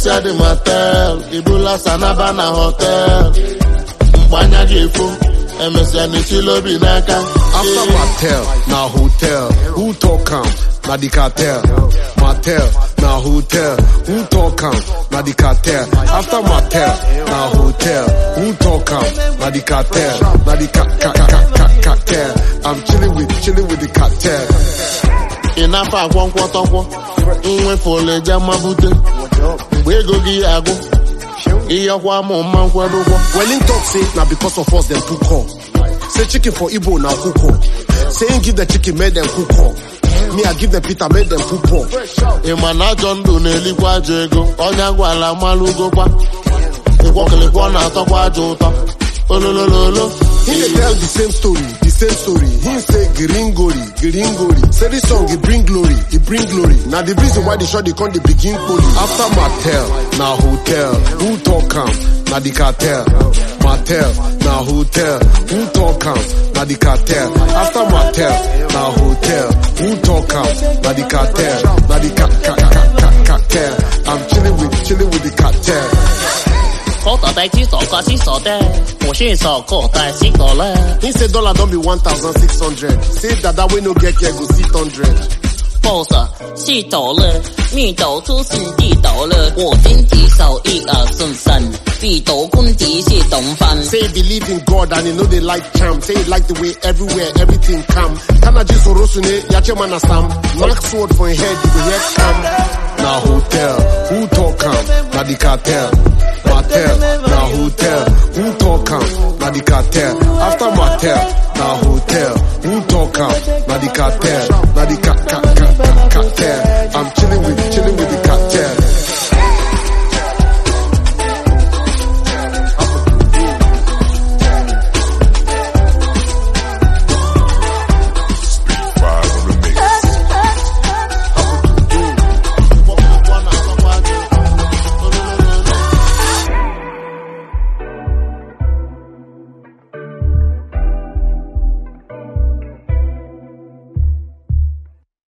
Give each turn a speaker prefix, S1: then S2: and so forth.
S1: emesịa dị motel ibula sanaba na hotel mgbe anya ji efo emesịa n'etili obi n'aka
S2: After Mattel, na hotel. Who talk am? Na the cartel. Mattel, na hotel. Who talk am? Na the cartel. After Mattel, na hotel. Who talk am? Na the cartel. Na the ca ca ca ca ca cartel. I'm chilling with chilling with the cartel.
S1: ị na-afọ akwọ nkwọtọkwọ nwefe oleje mabute mgbe ego gị agụ ịyọkwa mụ mma nkwado ụgwọ
S2: Well, in talk say na because of us them too call. Say chicken for Igbo na cook up. Say him give the chicken make them cook up. Me I give them Peter make them cook up.
S1: ị ma na ajọ ndụ na-elikwa ajọ ego ọnya gwala malụgokwa ịkwọkịlịkwọ na-atọkwa ajọ ụtọ ololololo
S2: He dey tell the same story, the same story. He say gringori, gringori. Say this song he bring glory, he bring glory. Now the reason why the shot they come they begin poli. After Mattel, na hotel. Who talk am? Na the cartel. Mattel, na hotel. Who talk am? Na the cartel. After Mattel, na hotel. Who talk am? Na the cartel. Na the ca ca ca ca cartel. I'm chilling with chilling with the cartel.
S3: 口袋袋只傻瓜只傻的，我是傻口袋是个了。
S2: He say dollar don't be 1,600. Say dada we no get care go sit 100.
S3: boss 是倒了，密斗出是地倒了，我经济手一二顺三，地斗官敌是懂翻。
S2: Say he believe in God and he know they like charm. Say he like the way everywhere everything come. Kanaji Sorosune, Yache Manasam. Mark sword for his head, you go hear come. Na hotel, who talk am? Na the cartel. Mattel, na hotel, who talk am? Na the cartel. After Mattel, na hotel.